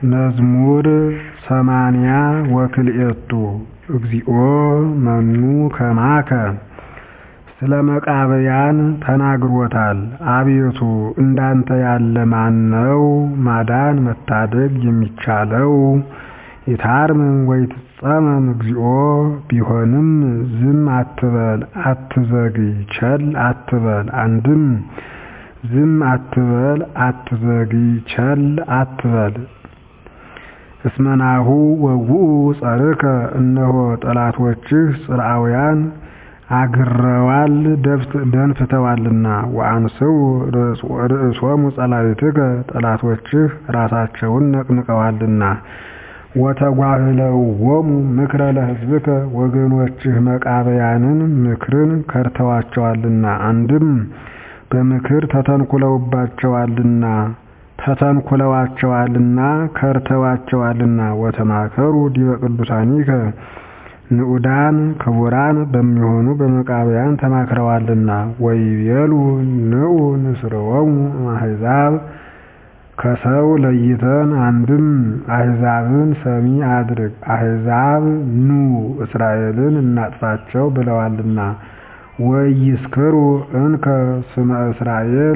መዝሙር ሰማንያ ወክልኤቱ እግዚኦ መኑ ከማከ ስለ መቃብያን ተናግሮታል አቤቱ እንዳንተ ያለ ማን ነው ማዳን መታደግ የሚቻለው ይታርምም ወይትጸመም እግዚኦ ቢሆንም ዝም አትበል አትዘግይ ቸል አትበል አንድም ዝም አትበል አትዘግይ ቸል አትበል እስመናሁ ወውኡ ጸርከ እነሆ ጠላቶችህ ጽርዓውያን አግረዋል ደንፍተዋልና ወአንስኡ ርእሶሙ ጸላእትከ ጠላቶችህ ራሳቸውን ነቅንቀዋልና ወተጓህለዎሙ ምክረ ለሕዝብከ ወገኖችህ መቃብያንን ምክርን ከድተዋቸዋልና አንድም በምክር ተተንኩለውባቸዋልና ተተንኩለዋቸዋልና ከድተዋቸዋልና ወተማከሩ ዲበ ቅዱሳኒከ ንዑዳን ክቡራን በሚሆኑ በመቃብያን ተማክረዋልና ወይቤሉ ንዑ ንስርዎሙ እምአሕዛብ ከሰው ለይተን አንድም አሕዛብን ሰሚ አድርግ አሕዛብ ኑ እስራኤልን እናጥፋቸው ብለዋልና ወኢይስክሩ እንከ ስመ እስራኤል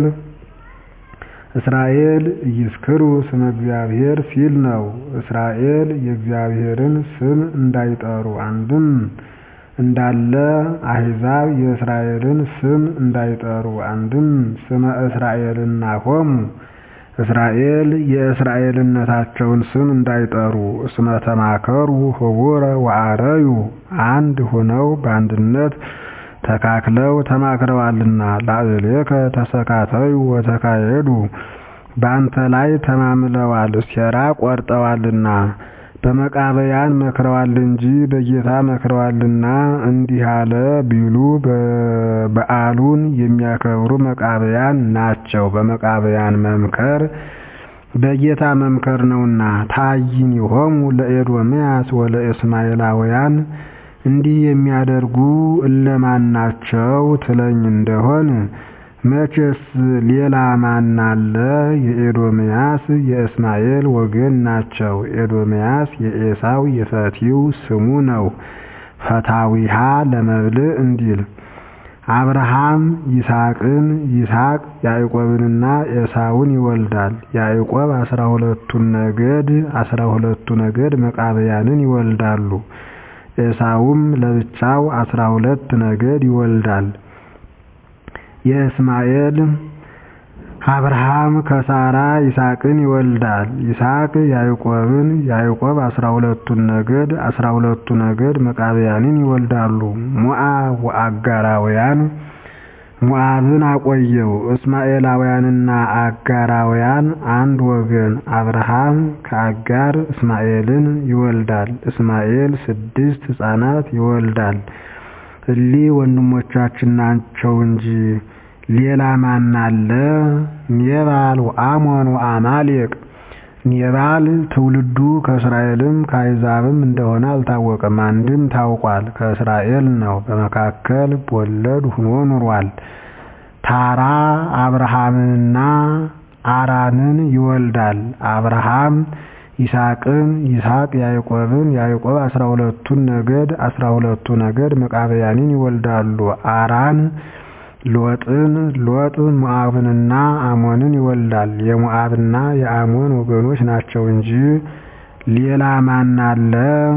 እስራኤል ኢይስክሩ ስመ እግዚአብሔር ሲል ነው። እስራኤል የእግዚአብሔርን ስም እንዳይጠሩ አንድም እንዳለ አሕዛብ የእስራኤልን ስም እንዳይጠሩ አንድም ስመ እስራኤልናሆሙ እስራኤል የእስራኤልነታቸውን ስም እንዳይጠሩ እስመ ተማከሩ ህቡረ ወአረዩ አንድ ሆነው በአንድነት ተካክለው ተማክረዋልና ላዕሌከ ተሰካተዩ ወተካየዱ በአንተ ላይ ተማምለዋል ሴራ ቆርጠዋልና በመቃብያን መክረዋል እንጂ በጌታ መክረዋልና እንዲህ አለ ቢሉ በዓሉን የሚያከብሩ መቃብያን ናቸው። በመቃብያን መምከር በጌታ መምከር ነውና ታይኒሆሙ ለኤዶምያስ ወለእስማኤላውያን እንዲህ የሚያደርጉ እለማን ናቸው ትለኝ እንደሆን መቼስ ሌላ ማን አለ? የኤዶምያስ የእስማኤል ወገን ናቸው። ኤዶምያስ የኤሳው የፈቲው ስሙ ነው። ፈታዊሃ ለመብልዕ እንዲል አብርሃም ይስሐቅን ይስሐቅ ያዕቆብንና ኤሳውን ይወልዳል። ያዕቆብ አስራ ሁለቱን ነገድ አስራ ሁለቱ ነገድ መቃብያንን ይወልዳሉ። ኤሳውም ለብቻው አስራ ሁለት ነገድ ይወልዳል። የእስማኤል አብርሃም ከሳራ ይስሐቅን ይወልዳል። ይስሐቅ ያዕቆብን ያዕቆብ አስራ ሁለቱን ነገድ አስራ ሁለቱ ነገድ መቃብያንን ይወልዳሉ። ሞዓብ ወአጋራውያን ሞዓብን አቆየው። እስማኤላውያንና አጋራውያን አንድ ወገን። አብርሃም ከአጋር እስማኤልን ይወልዳል። እስማኤል ስድስት ሕፃናት ይወልዳል። እሊ ወንድሞቻችን ናቸው እንጂ ሌላ ማን አለ? ኔባል ወአሞን ወአማሌቅ ኔባል ትውልዱ ከእስራኤልም ከአሕዛብም እንደሆነ አልታወቀም። አንድም ታውቋል፣ ከእስራኤል ነው። በመካከል በወለድ ሁኖ ኑሯል። ታራ አብርሃምንና አራንን ይወልዳል። አብርሃም ይስሐቅን ይስሐቅ ያዕቆብን ያዕቆብ አስራ ሁለቱን ነገድ አስራ ሁለቱ ነገድ መቃብያንን ይወልዳሉ። አራን ሎጥን ሎጥ ሞዓብንና አሞንን ይወልዳል። የሞዓብና የአሞን ወገኖች ናቸው እንጂ ሌላ ማን አለ?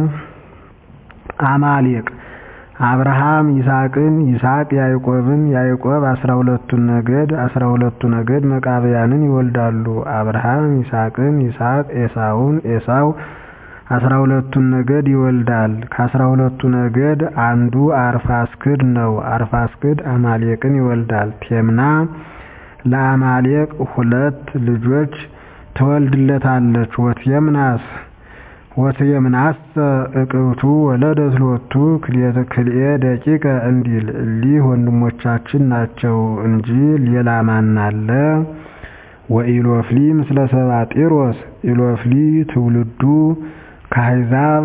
አማሌቅ አብርሃም ይስሐቅን ይስሐቅ ያዕቆብን ያዕቆብ አስራ ሁለቱን ነገድ አስራ ሁለቱ ነገድ መቃብያንን ይወልዳሉ። አብርሃም ይስሐቅን ይስሐቅ ኤሳውን ኤሳው አስራ ሁለቱን ነገድ ይወልዳል። ከአስራ ሁለቱ ነገድ አንዱ አርፋስክድ ነው። አርፋስክድ አማሌቅን ይወልዳል። ቴምና ለአማሌቅ ሁለት ልጆች ትወልድለታለች። ወትየምናስ ወትየምናሰ እቅብቱ ወለደት ሎቱ ክልኤ ደቂቀ እንዲል እሊህ ወንድሞቻችን ናቸው እንጂ ሌላ ማን አለ? ወኢሎፍሊ ምስለ ሰባጢሮስ ኢሎፍሊ ትውልዱ ከአሕዛብ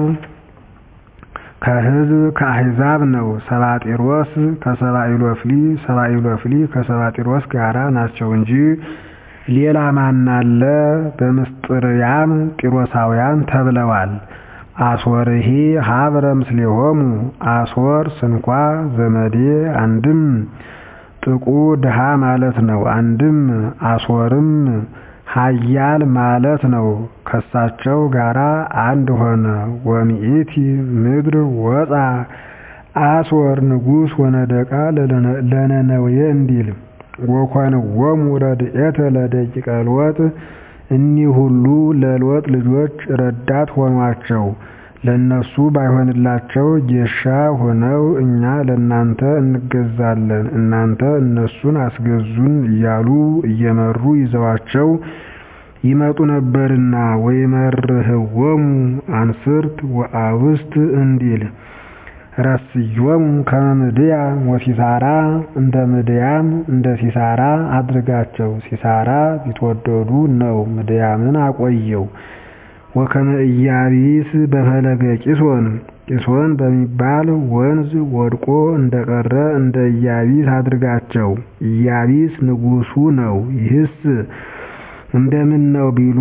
ከሕዝብ ከአሕዛብ ነው። ሰባጢሮስ ከሰባ ኢሎፍሊ ሰባ ኢሎፍሊ ከሰባጢሮስ ጋራ ናቸው እንጂ ሌላ ማን አለ? በምስጥርያም ጢሮሳውያን ተብለዋል። አስወርሂ ሀብረ ምስሌሆሙ አስወር ስንኳ ዘመዴ አንድም ጥቁ ድሃ ማለት ነው። አንድም አስወርም ኃያል ማለት ነው። ከሳቸው ጋራ አንድ ሆነ። ወሚኢቲ ምድር ወፃ አስወር ንጉሥ ወነደቃ ለነነዌ እንዲል ወኮንዎሙ ረድኤተ ለደቂቀ ሎጥ እኒህ ሁሉ ለሎጥ ልጆች ረዳት ሆኗቸው። ለነሱ ባይሆንላቸው ጌሻ ሆነው እኛ ለእናንተ እንገዛለን እናንተ እነሱን አስገዙን እያሉ እየመሩ ይዘዋቸው ይመጡ ነበርና ወይመርህዎሙ አንስርት ወአውስት እንዲል ረስዮሙ ከመ ምድያም ወሲሳራ እንደ ምድያም እንደ ሲሳራ አድርጋቸው። ሲሳራ ቢትወደዱ ነው ምድያምን አቆየው። ወከመ ኢያቢስ በፈለገ ቂሶን ቂሶን በሚባል ወንዝ ወድቆ እንደቀረ እንደ ኢያቢስ አድርጋቸው። ኢያቢስ ንጉሡ ነው። ይህስ እንደምን ነው ቢሉ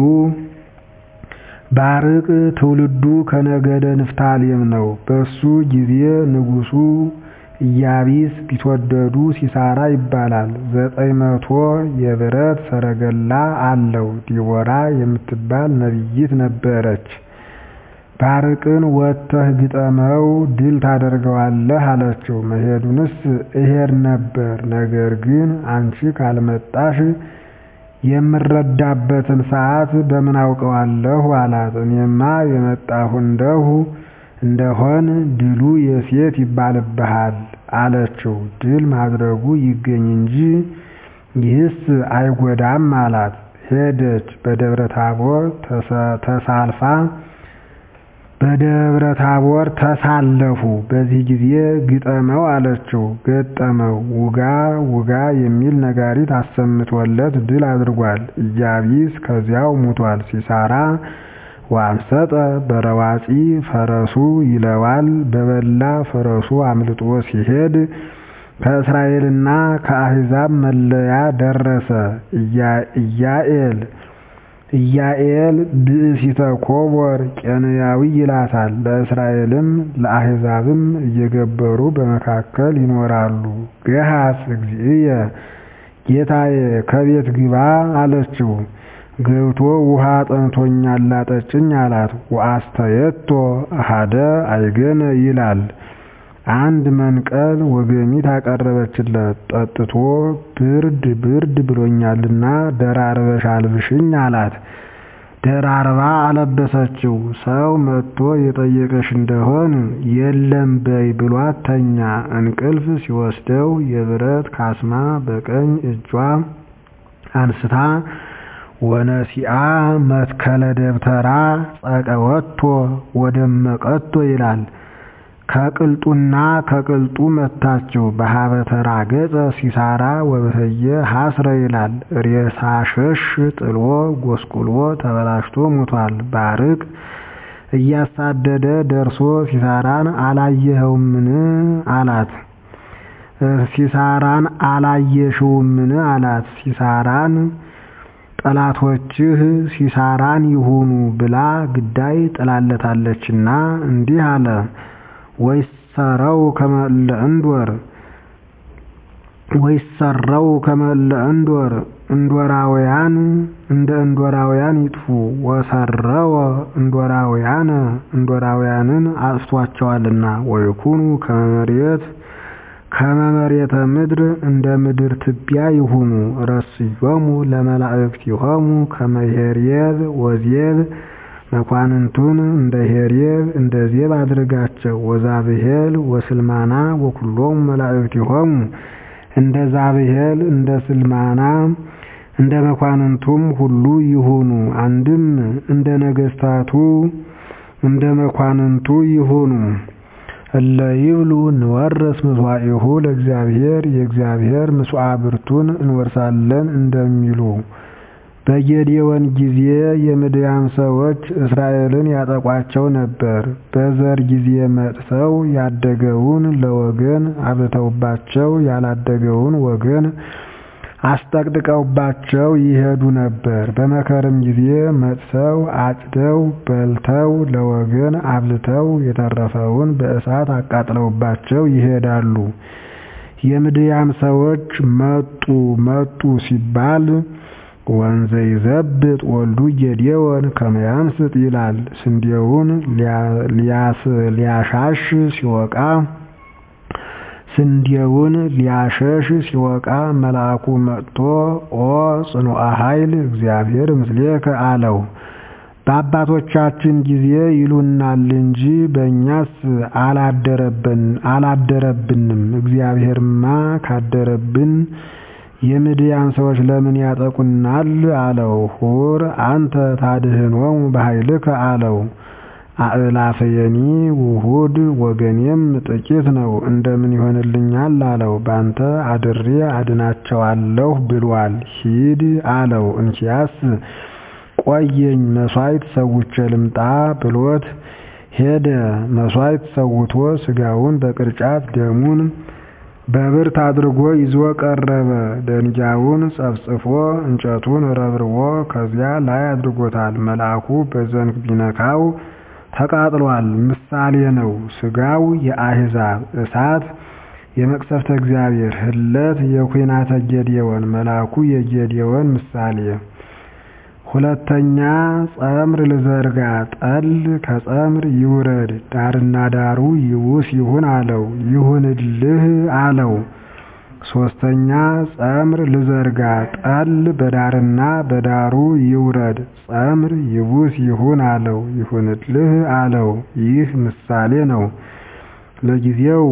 ባርቅ ትውልዱ ከነገደ ንፍታሌም ነው። በሱ ጊዜ ንጉሡ ኢያቢስ ቢትወደዱ ሲሳራ ይባላል። ዘጠኝ መቶ የብረት ሰረገላ አለው። ዲቦራ የምትባል ነቢይት ነበረች። ባርቅን ወጥተህ ግጠመው ድል ታደርገዋለህ አለችው። መሄዱንስ እሄድ ነበር፣ ነገር ግን አንቺ ካልመጣሽ የምረዳበትን ሰዓት በምን አውቀዋለሁ አላት። እኔማ የመጣሁ እንደሁ እንደሆን ድሉ የሴት ይባልብሃል አለችው። ድል ማድረጉ ይገኝ እንጂ ይህስ አይጎዳም አላት። ሄደች። በደብረ ታቦር ተሳልፋ በደብረ ታቦር ተሳለፉ። በዚህ ጊዜ ግጠመው አለችው። ገጠመው። ውጋ ውጋ የሚል ነጋሪት አሰምቶለት ድል አድርጓል። ኢያቢስ ከዚያው ሙቷል። ሲሳራ ወአምሰጠ በረዋፂ ፈረሱ ይለዋል። በበላ ፈረሱ አምልጦ ሲሄድ ከእስራኤልና ከአሕዛብ መለያ ደረሰ። ኢያኤል ኢያኤል ብእሲተ ኮቦር ቄንያዊ ይላታል። ለእስራኤልም ለአሕዛብም እየገበሩ በመካከል ይኖራሉ። ገሃስ እግዚእየ ጌታዬ ከቤት ግባ አለችው። ገብቶ ውሃ ጠምቶኛል ላጠጭኝ አላት። ወአስተየቶ አሃደ አይገነ ይላል። አንድ መንቀል ወገሚት አቀረበችለት። ጠጥቶ ብርድ ብርድ ብሎኛልና ደራርበሽ አልብሽኝ አላት። ደራርባ አለበሰችው። ሰው መጥቶ የጠየቀሽ እንደሆን የለም በይ ብሏት ተኛ። እንቅልፍ ሲወስደው የብረት ካስማ በቀኝ እጇ አንስታ ወነሲአ መትከለ ደብተራ ጸቀወቶ ወደመቀቶ ይላል። ከቅልጡና ከቅልጡ መታችው። በሀበተራ ገጸ ሲሳራ ወበተየ ሀስረ ይላል። ሬሳ ሸሽ ጥሎ ጎስቁሎ ተበላሽቶ ሙቷል። ባርቅ እያሳደደ ደርሶ ሲሳራን አላየኸውምን አላት። ሲሳራን አላየሽውምን አላት። ሲሳራን ጠላቶችህ ሲሳራን ይሁኑ ብላ ግዳይ ጥላለታለችና እንዲህ አለ። ወይሰረው ከመለ እንዶር ወይሰረው ከመለ እንዶር እንዶራውያን እንደ እንዶራውያን ይጥፉ። ወሰረወ እንዶራውያን እንዶራውያንን አጥፍቷቸዋልና ወይኩኑ ከመመሬት ከመመሬተ ምድር እንደ ምድር ትቢያ ይሁኑ። ረስዮሙ ለመላእክቲሆሙ ከመ ሄርየብ ወዜብ መኳንንቱን እንደ ሄርየብ እንደ ዜብ አድርጋቸው። ወዛብሄል ወስልማና ወኩሎሙ መላእክቲሆሙ እንደ ዛብሄል እንደ ስልማና እንደ መኳንንቱም ሁሉ ይሁኑ። አንድም እንደ ነገስታቱ እንደ መኳንንቱ ይሁኑ። እለ ይብሉ እንወርስ ምስዋዕሁ ለእግዚአብሔር የእግዚአብሔር ምስዋዕ ብርቱን እንወርሳለን እንደሚሉ በጌዴዎን ጊዜ የምድያም ሰዎች እስራኤልን ያጠቋቸው ነበር። በዘር ጊዜ መጥተው ያደገውን ለወገን አብልተውባቸው ያላደገውን ወገን አስጠቅጥቀውባቸው ይሄዱ ነበር። በመከርም ጊዜ መጥተው አጭደው በልተው ለወገን አብልተው የተረፈውን በእሳት አቃጥለውባቸው ይሄዳሉ። የምድያም ሰዎች መጡ መጡ ሲባል ወንዘ ይዘብጥ ወልዱ ጌዴዎን ከመ ያንስጥ ይላል። ስንዴውን ሊያሻሽ ሲወቃ ስንዴውን ሊያሸሽ ሲወቃ መልአኩ መጥቶ ኦ ጽኑዐ ኃይል እግዚአብሔር ምስሌከ አለው። በአባቶቻችን ጊዜ ይሉናል እንጂ በእኛስ አላደረብንም። እግዚአብሔርማ ካደረብን የምድያም ሰዎች ለምን ያጠቁናል? አለው። ሁር አንተ ታድኅኖሙ በኃይልከ አለው። አእላፈየኒ ውሁድ ወገኔም ጥቂት ነው እንደምን ይሆንልኛል? አለው። ባንተ አድሬ አድናቸዋለሁ ብሏል። ሂድ አለው። እንኪያስ ቆየኝ መሥዋዕት ሰውቼ ልምጣ ብሎት ሄደ። መሥዋዕት ሰውቶ ሥጋውን በቅርጫት ደሙን በብርት አድርጎ ይዞ ቀረበ። ደንጊያውን ጸፍጽፎ እንጨቱን ረብርቦ ከዚያ ላይ አድርጎታል። መልአኩ በዘንግ ቢነካው ተቃጥሏል። ምሳሌ ነው። ሥጋው የአሕዛብ እሳት የመቅሰፍተ እግዚአብሔር ህለት የኩናተ ጌዴዎን መልአኩ የጌዴዎን ምሳሌ ሁለተኛ ጸምር ልዘርጋ ጠል ከጸምር ይውረድ ዳርና ዳሩ ይውስ ይሁን አለው። ይሁንልህ አለው። ሶስተኛ ጸምር ልዘርጋ ጠል በዳርና በዳሩ ይውረድ ጸምር ይውስ ይሁን አለው። ይሁንልህ አለው። ይህ ምሳሌ ነው። ለጊዜው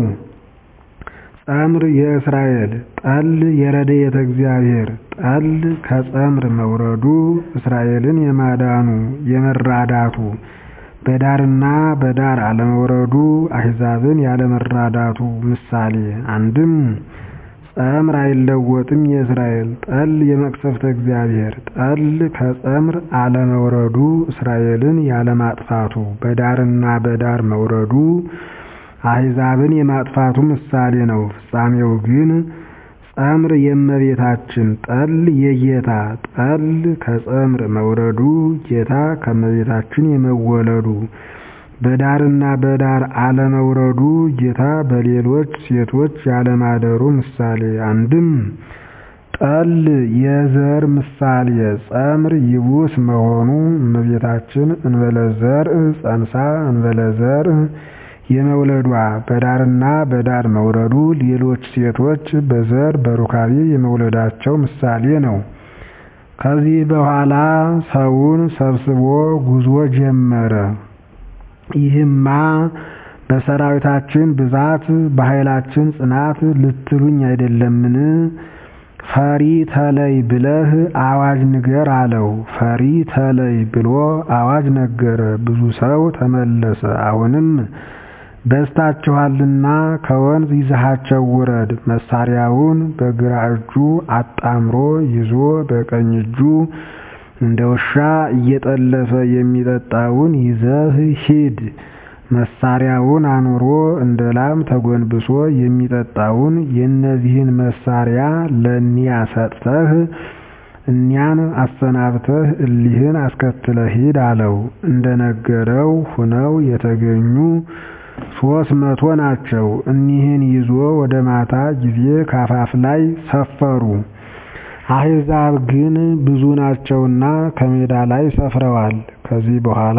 ጸምር የእስራኤል ጠል የረድኤተ እግዚአብሔር ጠል ከጸምር መውረዱ እስራኤልን የማዳኑ የመራዳቱ በዳርና በዳር አለመውረዱ አሕዛብን ያለመራዳቱ ምሳሌ አንድም ጸምር አይለወጥም የእስራኤል ጠል የመቅሰፍተ እግዚአብሔር ጠል ከጸምር አለመውረዱ እስራኤልን ያለማጥፋቱ በዳርና በዳር መውረዱ አሕዛብን የማጥፋቱ ምሳሌ ነው። ፍጻሜው ግን ጸምር የእመቤታችን ጠል የጌታ ጠል ከጸምር መውረዱ ጌታ ከእመቤታችን የመወለዱ በዳርና በዳር አለመውረዱ ጌታ በሌሎች ሴቶች ያለማደሩ ምሳሌ አንድም ጠል የዘር ምሳሌ ጸምር ይቡስ መሆኑ እመቤታችን እንበለ ዘርእ ጸንሳ እንበለ ዘርእ የመውለዷ በዳርና በዳር መውረዱ ሌሎች ሴቶች በዘር በሩካቤ የመውለዳቸው ምሳሌ ነው። ከዚህ በኋላ ሰውን ሰብስቦ ጉዞ ጀመረ። ይህማ በሰራዊታችን ብዛት በኃይላችን ጽናት ልትሉኝ አይደለምን? ፈሪ ተለይ ብለህ አዋጅ ንገር አለው። ፈሪ ተለይ ብሎ አዋጅ ነገረ። ብዙ ሰው ተመለሰ። አሁንም በዝታችኋልና ከወንዝ ይዘሃቸው ውረድ። መሳሪያውን በግራ እጁ አጣምሮ ይዞ በቀኝ እጁ እንደ ውሻ እየጠለፈ የሚጠጣውን ይዘህ ሂድ። መሳሪያውን አኑሮ እንደ ላም ተጎንብሶ የሚጠጣውን የእነዚህን መሳሪያ ለእኒያ ሰጥተህ እኒያን አሰናብተህ እሊህን አስከትለህ ሂድ አለው። እንደነገረው ሁነው የተገኙ ሦስት መቶ ናቸው። እኒህን ይዞ ወደ ማታ ጊዜ ካፋፍ ላይ ሰፈሩ። አሕዛብ ግን ብዙ ናቸውና ከሜዳ ላይ ሰፍረዋል። ከዚህ በኋላ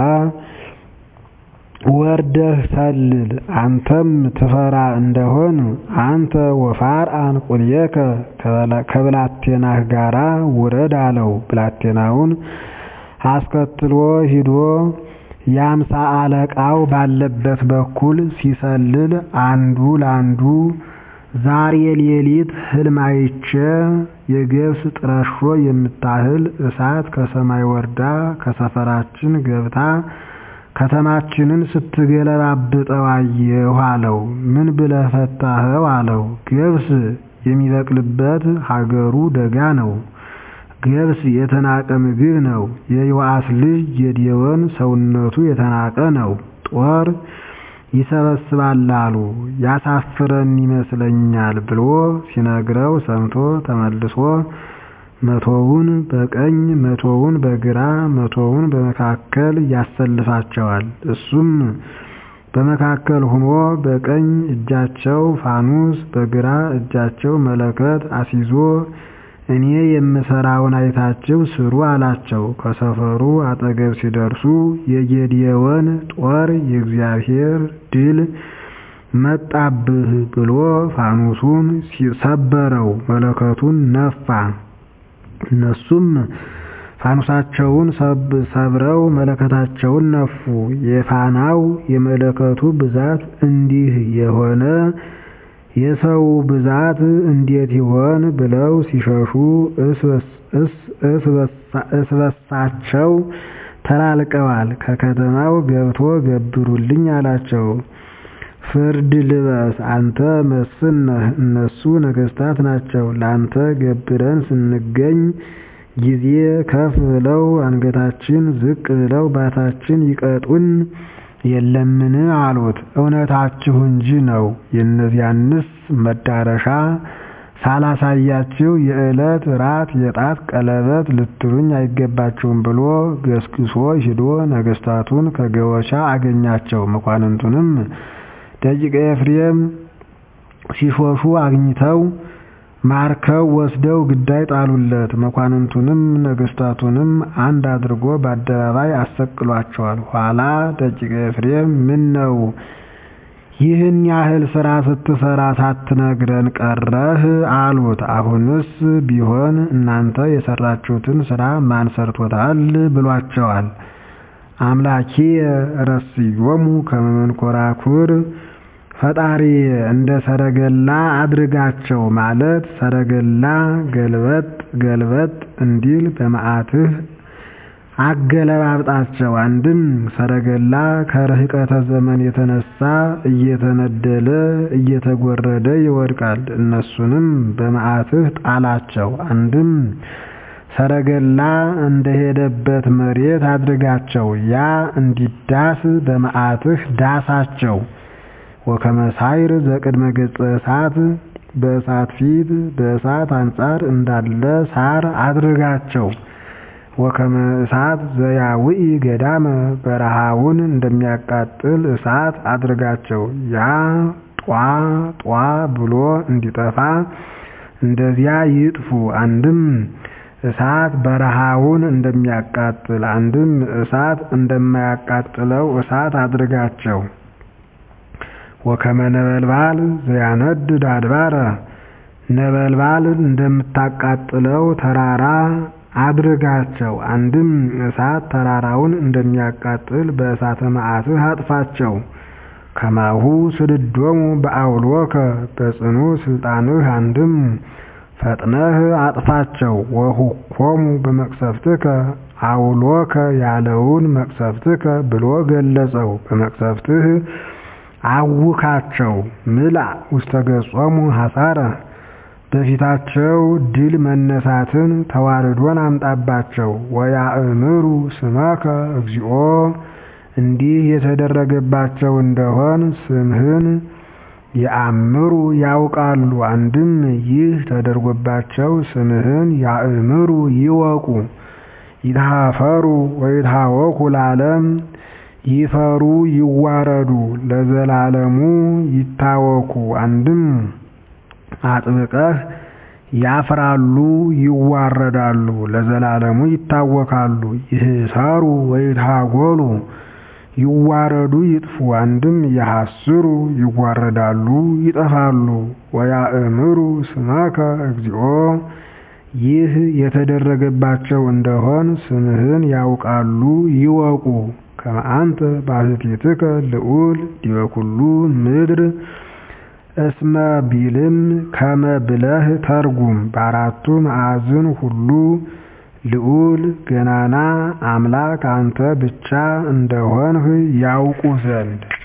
ወርደህ ሰልል፣ አንተም ትፈራ እንደሆን አንተ ወፋርአን ቁልየከ ከብላቴናህ ጋራ ውረድ አለው። ብላቴናውን አስከትሎ ሂዶ የአምሳ አለቃው ባለበት በኩል ሲሰልል አንዱ ላንዱ ዛሬ ሌሊት ሕልም አይቼ የገብስ ጥረሾ የምታህል እሳት ከሰማይ ወርዳ ከሰፈራችን ገብታ ከተማችንን ስትገለባብጠው አየሁ አለው። ምን ብለህ ፈታኸው? አለው። ገብስ የሚበቅልበት ሀገሩ ደጋ ነው። ገብስ የተናቀ ምግብ ነው። የዮአስ ልጅ ጌዴዎን ሰውነቱ የተናቀ ነው። ጦር ይሰበስባል አሉ። ያሳፍረን ይመስለኛል ብሎ ሲነግረው ሰምቶ ተመልሶ መቶውን በቀኝ መቶውን በግራ መቶውን በመካከል ያሰልፋቸዋል። እሱም በመካከል ሆኖ በቀኝ እጃቸው ፋኑስ በግራ እጃቸው መለከት አስይዞ እኔ የምሰራውን አይታችሁ ስሩ አላቸው። ከሰፈሩ አጠገብ ሲደርሱ የጌዴዎን ጦር የእግዚአብሔር ድል መጣብህ ብሎ ፋኑሱን ሰበረው፣ መለከቱን ነፋ። እነሱም ፋኑሳቸውን ሰብረው መለከታቸውን ነፉ። የፋናው የመለከቱ ብዛት እንዲህ የሆነ የሰው ብዛት እንዴት ይሆን ብለው ሲሸሹ እስበሳቸው ተላልቀዋል። ከከተማው ገብቶ ገብሩልኝ አላቸው። ፍርድ ልበስ አንተ መስፍን ነህ፣ እነሱ ነገሥታት ናቸው። ላንተ ገብረን ስንገኝ ጊዜ ከፍ ብለው አንገታችን ዝቅ ብለው ባታችን ይቀጡን የለምን አሉት። እውነታችሁ እንጂ ነው። የእነዚያንስ መዳረሻ ሳላሳያችሁ የዕለት ራት የጣት ቀለበት ልትሉኝ አይገባችሁም ብሎ ገስግሶ ሂዶ ነገሥታቱን ከገወቻ አገኛቸው። መኳንንቱንም ደቂቀ ኤፍሬም ሲሾሹ አግኝተው ማርከው ወስደው ግዳይ ጣሉለት። መኳንንቱንም ነገሥታቱንም አንድ አድርጎ በአደባባይ አሰቅሏቸዋል። ኋላ ደቂቀ ኤፍሬም ምን ነው ይህን ያህል ሥራ ስትሰራ ሳትነግረን ቀረህ አሉት። አሁንስ ቢሆን እናንተ የሰራችሁትን ሥራ ማን ሰርቶታል ብሏቸዋል። አምላኬ ረስዮሙ ከመ መንኰራኵር ፈጣሪ እንደ ሰረገላ አድርጋቸው ማለት ሰረገላ ገልበጥ ገልበጥ እንዲል በመዓትህ አገለባብጣቸው። አንድም ሰረገላ ከርህቀተ ዘመን የተነሳ እየተነደለ እየተጎረደ ይወድቃል። እነሱንም በመዓትህ ጣላቸው። አንድም ሰረገላ እንደሄደበት መሬት አድርጋቸው። ያ እንዲዳስ በመዓትህ ዳሳቸው። ወከመ ሳይር ዘቅድመ ገጸ እሳት በእሳት ፊት በእሳት አንጻር እንዳለ ሳር አድርጋቸው። ወከመ እሳት ዘያውኢ ገዳመ በረሃውን እንደሚያቃጥል እሳት አድርጋቸው። ያ ጧ ጧ ብሎ እንዲጠፋ እንደዚያ ይጥፉ። አንድም እሳት በረሃውን እንደሚያቃጥል፣ አንድም እሳት እንደማያቃጥለው እሳት አድርጋቸው። ወከመ ነበልባል ዘያነድድ አድባረ ነበልባል እንደምታቃጥለው ተራራ አድርጋቸው። አንድም እሳት ተራራውን እንደሚያቃጥል በእሳተ መዓትህ አጥፋቸው። ከማሁ ስድዶሙ በአውሎከ በጽኑ ስልጣንህ አንድም ፈጥነህ አጥፋቸው። ወሁኮሙ በመቅሰፍትከ አውሎከ ያለውን መቅሰፍትከ ብሎ ገለጸው። በመቅሰፍትህ አውካቸው። ምልአ ውስተ ገጾሙ ሐሳረ በፊታቸው ድል መነሳትን ተዋርዶን አምጣባቸው። ወያእምሩ ስመከ እግዚኦ እንዲህ የተደረገባቸው እንደሆን ስምህን የአምሩ ያውቃሉ። አንድም ይህ ተደርጎባቸው ስምህን ያእምሩ ይወቁ። ይትሃፈሩ ወይትሃወኩ ለዓለም ይፈሩ ይዋረዱ ለዘላለሙ ይታወኩ። አንድም አጥብቀህ ያፍራሉ ይዋረዳሉ ለዘላለሙ ይታወካሉ። ይህሳሩ ወይትሃጎሉ ይዋረዱ ይጥፉ። አንድም ይሐስሩ ይዋረዳሉ ይጠፋሉ። ወያእምሩ ስመከ እግዚኦ ይህ የተደረገባቸው እንደሆን ስምህን ያውቃሉ ይወቁ። ከመ አንተ ባሕቲትከ ልዑል ዲበ ኩሉ ምድር እስመ ቢልም ከመ ብለህ ተርጉም። በአራቱ ማዕዝን ሁሉ ልዑል ገናና አምላክ አንተ ብቻ እንደሆንህ ያውቁ ዘንድ